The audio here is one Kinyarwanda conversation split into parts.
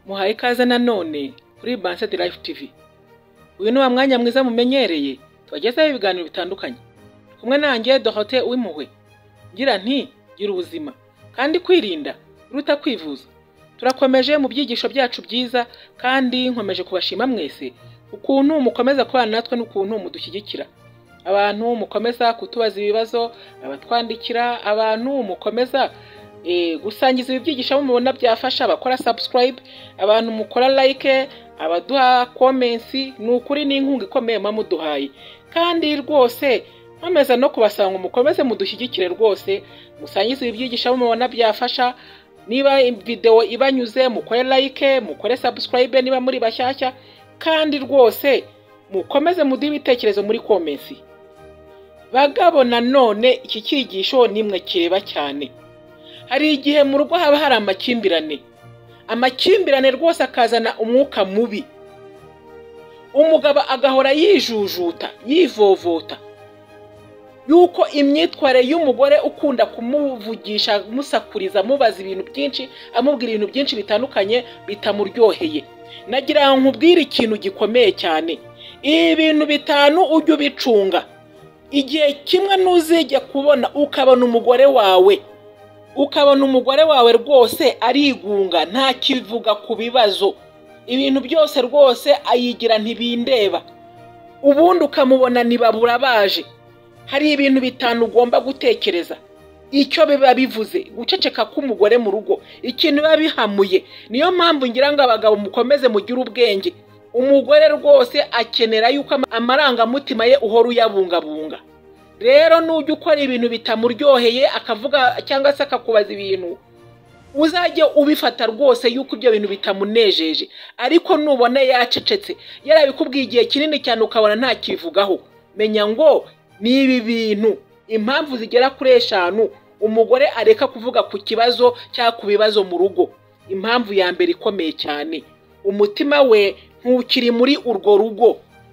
tubahaye ikaze nanone kuri Bansad Life TV uyu ni wa mwanya mwiza mumenyereye tubagezaho ibiganiro bitandukanye kumwe nanjye Dorothée w'impuhwe ngira nti gira ubuzima kandi kwirinda biruta kwivuza turakomeje mu byigisho byacu byiza kandi nkomeje kubashima mwese ukuntu mukomeza kubana natwe n'ukuntu mudushyigikira abantu mukomeza kutubaza ibibazo abatwandikira abantu mukomeza eh, gusangiza ibi byigisho abo mubona byafasha abakora subscribe abantu mukora like abaduha comments ni ukuri ni inkunga ikomeye mwamuduhaye kandi rwose nkomeza no kubasanga ngo mukomeze mudushyigikire rwose musangize ibi byigisho abo mubona byafasha niba videwo ibanyuze mukore like mukore subscribe niba muri bashyashya kandi rwose mukomeze muduhe ibitekerezo muri comments bagabo nanone iki cyigisho nimwe kireba cyane hari igihe mu rugo haba hari amakimbirane amakimbirane rwose akazana umwuka mubi umugabo agahora yijujuta yivovota yuko imyitwarire y'umugore ukunda kumuvugisha amusakuriza amubaza ibintu byinshi amubwira ibintu byinshi bitandukanye bitamuryoheye nagira ngo nkubwire ikintu gikomeye cyane ibi bintu bitanu ujye ubicunga igihe kimwe ntuzijya kubona ukabona umugore wawe ukabona umugore wawe rwose arigunga ntakivuga ku bibazo ibintu byose rwose ayigira ntibindeba ubundi ukamubona ntibabura baje hari ibintu bitanu ugomba gutekereza icyo biba bivuze guceceka k'umugore mu rugo ikintu biba bihamuye niyo mpamvu ngira ngo abagabo mukomeze mugire ubwenge umugore rwose akenera yuko ama- amarangamutima ye uhora uyabungabunga rero nujya ukora ibintu bitamuryoheye akavuga cyangwa se akakubaza ibintu uzajye ubifata rwose yuko ibyo bintu bitamunejeje ariko nubona yacecetse yarabikubwiye igihe kinini cyane ukabona ntakivugaho menya ngo ni ibi bintu impamvu zigera kuri eshanu umugore areka kuvuga ku kibazo cyangwa ku bibazo mu rugo impamvu ya mbere ikomeye cyane umutima we ntukiri muri urwo rugo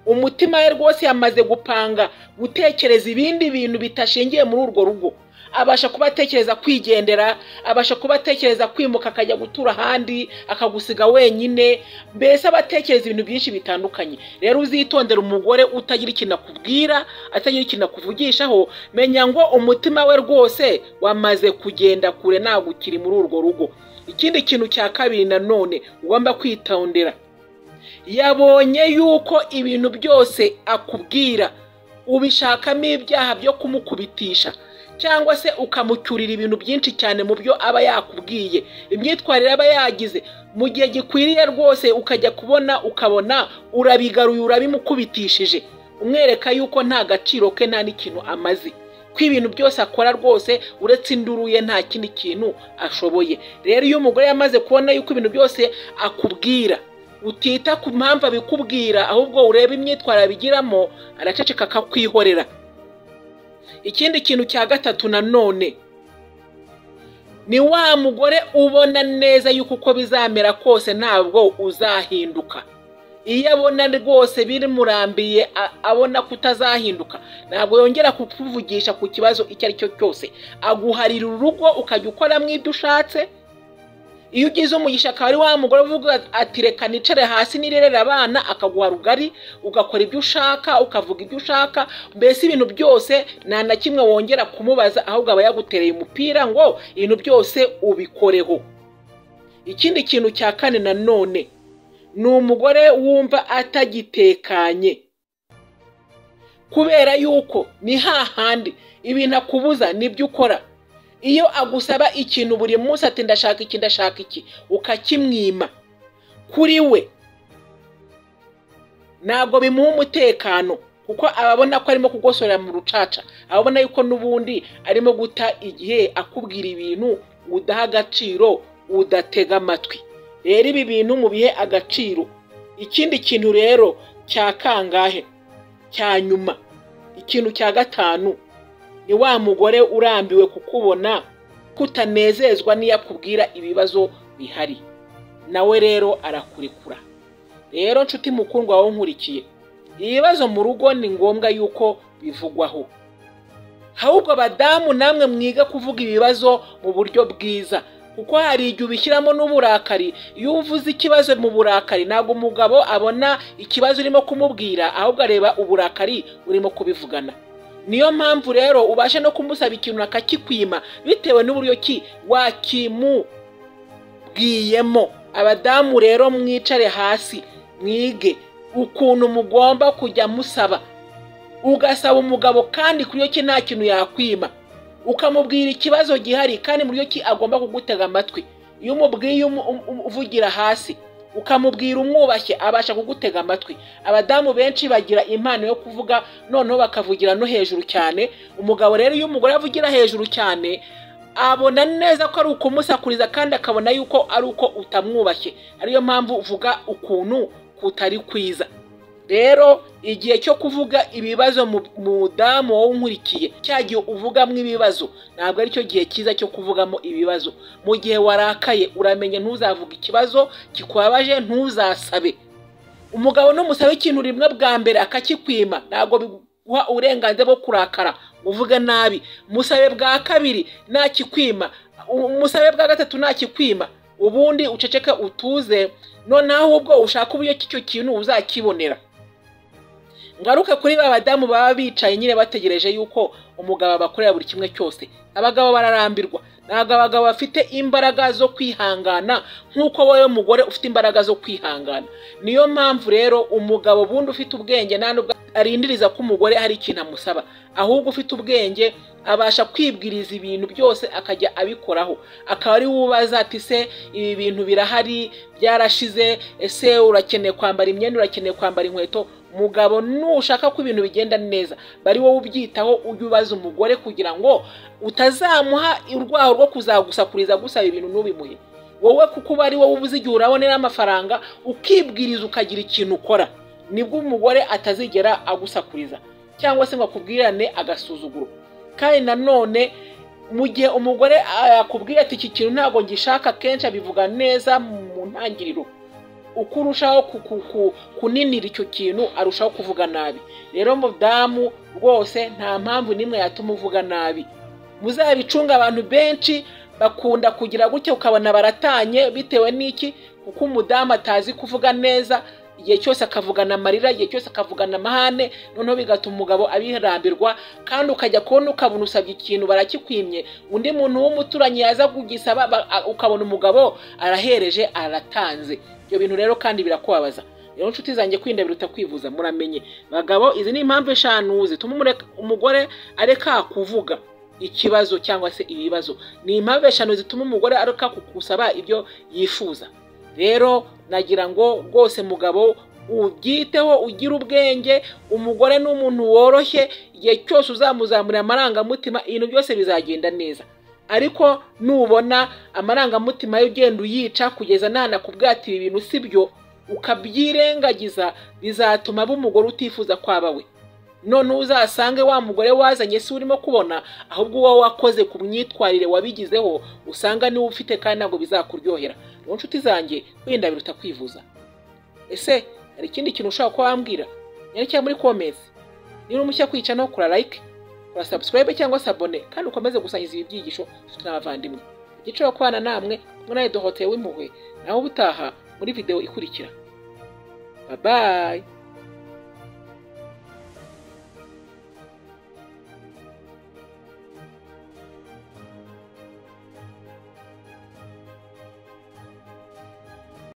umutima we rwose yamaze gupanga gutekereza ibindi bintu bidashingiye muri urwo rugo abasha kuba atekereza kwigendera abasha kuba atekereza kwimuka akajya gutura ahandi akagusiga wenyine mbese aba atekereza ibintu byinshi bitandukanye rero uzitondere umugore utagira ikintu akubwira atagira ikintu akuvugishaho menya ngo umutima we rwose wamaze kugenda kure ntabwo ukiri muri urwo rugo ikindi kintu cya kabiri nanone ugomba kwitondera yabonye yuko ibintu byose akubwira ubishakamo ibyaha byo kumukubitisha cyangwa se ukamucyurira ibintu byinshi cyane mu byo aba yakubwiye imyitwarire aba yagize mu gihe gikwiriye rwose ukajya kubona ukabona urabigaruye urabimukubitishije umwereka yuko nta gaciro ke nta n'ikintu amaze ko ibintu byose akora rwose uretse induruye nta kindi kintu ashoboye rero iyo umugore yamaze kubona yuko ibintu byose akubwira utita ku mpamvu abikubwira ahubwo ureba imyitwarire abigiramo araceceka akakwihorera ikindi kintu cya gatatu nanone ni wa mugore ubona neza yuko uko bizamera kose ntabwo uzahinduka iyo abona rwose bimurambiye a- abona ko utazahinduka ntabwo yongera kukuvugisha ku kibazo icyo ari cyo cyose aguharira urugo ukajya ukoramo ibyo ushatse iyo ugize umugisha akaba ari wa mugore uvuga ati reka nicare hasi nirerere abana akaguha rugari ugakora ibyo ushaka ukavuga ibyo ushaka mbese ibintu byose nta na kimwe wongera kumubaza ahubwo aba yagutereye umupira ngo ibintu byose ubikoreho ikindi kintu cya kane nanone ni umugore wumva atagitekanye kubera yuko ni hahandi ibintu akubuza nibyo ukora iyo agusaba ikintu buri munsi ati ndashaka iki ndashaka iki ukakimwima kuri we ntabwo bimuha umutekano kuko aba abona ko arimo kugosorera mu rucaca aba abona yuko n'ubundi arimo guta igihe akubwira ibintu udaha agaciro udatega amatwi rero ibi bintu mu bihe agaciro ikindi kintu rero cya kangahe cya nyuma ikintu cya gatanu ni wa mugore urambiwe kukubona kutanezezwa n'iyo akubwira ibibazo bihari nawe rero arakurekura rero nshuti mukundwa wowe nkurikiye ibibazo mu rugo ni ngombwa yuko bivugwaho ahubwo badamu namwe mwiga kuvuga ibibazo mu buryo bwiza kuko hari igihe ubishyiramo n'uburakari iyo uvuze ikibazo mu burakari ntabwo umugabo abona ikibazo urimo kumubwira ahubwo areba uburakari urimo kubivugana niyo mpamvu rero ubasha no kumusaba ikintu akakikwima bitewe n'uburyo ki wakimubwiyemo abadamu rero mwicare hasi mwige ukuntu mugomba kujya musaba ugasaba umugabo kandi kuri iyo ki nta kintu yakwima ukamubwira ikibazo gihari kandi buryo ki agomba kugutega amatwi iyo umubwiye uvugira hasi ukamubwira umwubashye abasha kugutega amatwi abadamu benshi bagira impano yo kuvuga noneho bakavugira no hejuru cyane umugabo rero iyo umugore avugira hejuru cyane abona neza ko ari ukumusakuriza kandi akabona yuko ari uko utamwubashye ariyo mpamvu uvuga ukuntu kutari kwiza rero igihe cyo kuvuga ibibazo mudamu wowe unkurikiye cya gihe uvugamo ibibazo ntabwo aricyo gihe cyiza cyo kuvugamo ibibazo mu gihe warakaye uramenye ntuzavuge ikibazo kikubabaje ntuzasabe umugabo n'umusabe ikintu rimwe bwa mbere akakikwima ntabwo biguha uburenganzira bwo kurakara uvuga nabi musabe bwa kabiri ntakikwima umusabe bwa gatatu ntakikwima ubundi uceceke utuze noneho ubwo ushaka uburyo cy'icyo kintu uzakibonera ngaruke kuri ba badamu baba bicaye nyine bategereje yuko umugabo abakorera buri kimwe cyose abagabo bararambirwa ntabwo abagabo bafite imbaraga zo kwihangana nk'uko wowe mugore ufite imbaraga zo kwihangana niyo mpamvu rero umugabo bundi ufite ubwenge nta nubwo arindiriza ko umugore hari ikintu amusaba ahubwo ufite ubwenge abasha kwibwiriza ibintu byose akajya abikoraho akaba ari wubaza ati se ibi bintu birahari byarashize ese urakeneye kwambara imyenda urakeneye kwambara inkweto mugabo nushaka ko ibintu bigenda neza bari wowe ubyitaho ujya ubaza umugore kugira ngo utazamuha urwaho rwo kuzagusakuriza gusaba ibintu ntubimuhe wowe kuko uba ari wowe ubuze igihe urabonera amafaranga ukibwiriza ukagira ikintu ukora nibwo umugore atazigera agusakuriza cyangwa se ngo akubwirane agasuzuguro kandi nanone mu gihe umugore yakubwiye ati iki kintu ntabwo ngishaka akenshi abivuga neza mu ntangiriro uko urushaho kuninira icyo kintu arushaho kuvuga nabi rero mudamu rwose nta mpamvu n'imwe yatuma uvuga nabi muzabicunga abantu benshi bakunda kugira gutya ukabona baratanye bitewe n'iki kuko umudamu atazi kuvuga neza igihe cyose akavugana amarira igihe cyose akavugana amahane noneho bigatuma umugabo abirambirwa kandi ukajya kubona ukabona usabye ikintu barakikwimye undi muntu w'umuturanyi yaza kugisaba ukabona umugabo arahereje aratanze ibyo bintu rero kandi birakubabaza rero inshuti zanjye kwirinda biruta kwivuza muramenye bagabo izi ni impamvu eshanu zituma umugore areka kuvuga ikibazo cyangwa se ibibazo ni impamvu eshanu zituma umugore areka kukusaba ibyo yifuza rero nagira ngo rwose mugabo ubyiteho ugire ubwenge umugore ni umuntu woroshye igihe cyose uzamuzamurira amarangamutima ibintu byose bizagenda neza ariko nubona amarangamutima ye ugenda uyica kugeza nana ati ibi bintu si byo ukabyirengagiza bizatuma aba umugore utifuza kwaba we none uzasange wa mugore wazanye si urimo kubona ahubwo uwo wakoze ku myitwarire wabigizeho usanga niwe ufite kandi ntabwo bizakuryohera rero nshuti zanjye wenda biruta kwivuza ese hari ikindi kintu ushobora kuba wambwira nyerekeye muri komezi niba umushya kwica no kura like kora sabusikarayibe cyangwa se abone kandi ukomeze gusangiza ibi byigisho inshuti n'abavandimwe igiciro kubana namwe kumwe nawe dohoteye w'impuhwe naho ubutaha muri videwo ikurikira babayi